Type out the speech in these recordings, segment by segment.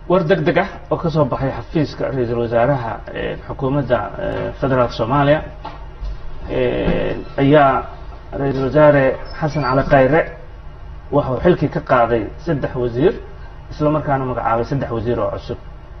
war deg deg ah oo ka soo baxay xafiiska ra-iisul wasaaraha xukuumadda federaalk soomaaliya ayaa ra-iisul wasaare xasan cali khayre waxuu xilkii ka qaaday saddex wasiir isla markaana magacaabay saddex wasiir oo cusub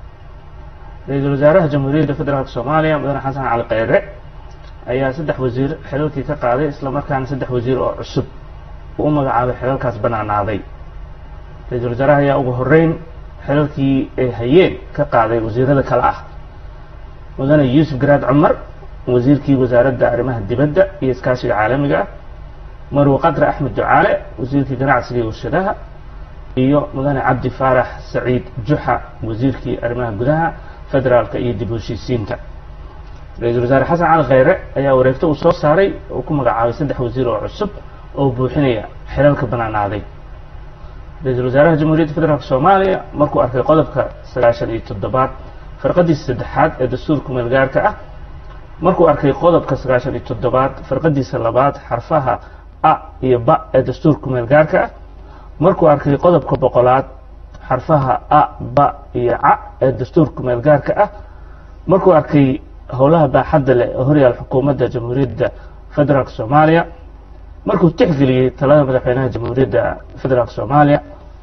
ra-iisul wasaaraha jamhuuriyadda federaalk soomaaliya mudane xasan cali khayre ayaa saddex wasiir xilalkii ka qaaday isla markaana saddex wasiir oo cusub uu u magacaabay xilalkaas banaanaaday ra-iisul wasaaraha ayaa ugu horeyn xilalkii ay hayeen ka qaaday wasiirada kale ah mudane yuusuf garaad cumar wasiirkii wasaaradda arrimaha dibadda iyo iskaashiga caalamiga ah marwe qadre axmed ducaale wasiirkii ganacsiga iyo warshadaha iyo mudane cabdi faarax saciid juxa wasiirkii arrimaha gudaha federaalka iyo dib u heshiisiinta ra-iisul wasaare xasan cali khayre ayaa wareegto uu soo saaray oo ku magacaabay saddex wasiir oo cusub oo buuxinaya xilalka banaanaaday ra-iisul wasaaraha jamhuuriyadda federaalk soomaaliya markuu arkay qodobka sagaashan iyo toddobaad farqadiisa saddexaad ee dastuurka meelgaarka ah markuu arkay qodobka sagaashan iyo toddobaad farqadiisa labaad xarfaha a iyo ba ee dastuurka meelgaarka ah markuu arkay qodobka boqolaad xarfaha a ba iyo ca ee dastuurka meelgaarka ah markuu arkay howlaha baaxadda leh ee horyaal xukuumadda jamhuuriyadda federaalk soomaaliya markuu tixgeliyey talada madaxweynaha jamhuuriyadda federaalk soomaaliya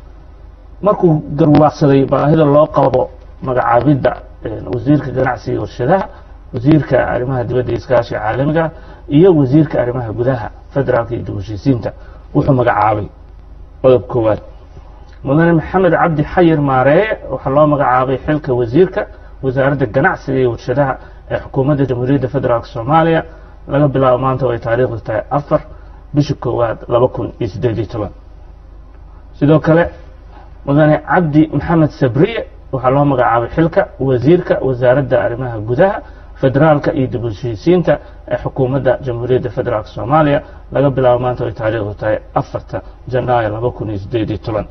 markuu garwaaqsaday baahida loo qabo magacaabidda wasiirka ganacsiga warshadaha wasiirka arrimaha dibadda iyo iskaashiga caalamiga iyo wasiirka arrimaha gudaha federaalka iyo dib heshiisiinta wuxuu magacaabay qodob koowaad mudane maxamed cabdi xayir maareeye waxaa loo magacaabay xilka wasiirka wasaaradda ganacsiga iyo warshadaha ee xukuumadda jamhuuriyadda federaalk soomaaliya laga bilaabo maanta oo ay taariikhdu tahay afar bisha koowaad laba kun iyo siddeed iyo toban sidoo kale mudane cabdi maxamed sabriye waxaa loo magacaabay xilka wasiirka wasaaradda arrimaha gudaha federaalka iyo dib u heshiisiinta ee xukuumadda jamhuuriyadda federaalk soomaaliya laga bilaabo maanta oo ay taariikhdu tahay afarta janaayo laba kun iyo siddeed iyo toban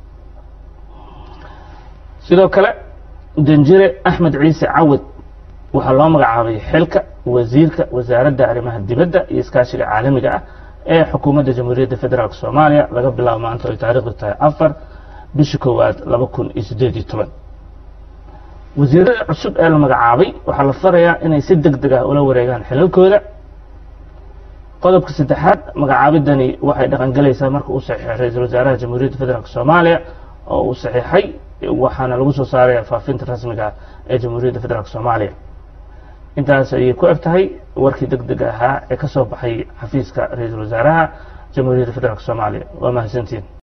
sidoo kale danjire axmed ciise cawad waxaa loo magacaabay xilka wasiirka wasaaradda arrimaha dibadda iyo iskaashiga caalamiga ah ee xukuumadda jamhuuriyadda federaalk soomaaliya laga bilaabo maanta oo ay taariikhdu tahay afar bisha koowaad laba kun iyo siddeed iyo toban wasiirada cusub ee la magacaabay waxaa la farayaa inay si deg deg ah ula wareegaan xilalkooda qodobka saddexaad magacaabidani waxay dhaqangelaysaa marka uu saxiixay ra-iisul wasaaraha jamhuuriyadda federaalk soomaaliya oo uu saxiixay waxaana lagu soo saaraya faafinta rasmiga ah ee jamhuuriyadda federaalk soomaaliya intaas ayay ku eg tahay warkii deg deg ahaa ee ka soo baxay xafiiska ra-iisul wasaaraha jamhuuriyadda federaalk soomaaliya waa mahadsantiin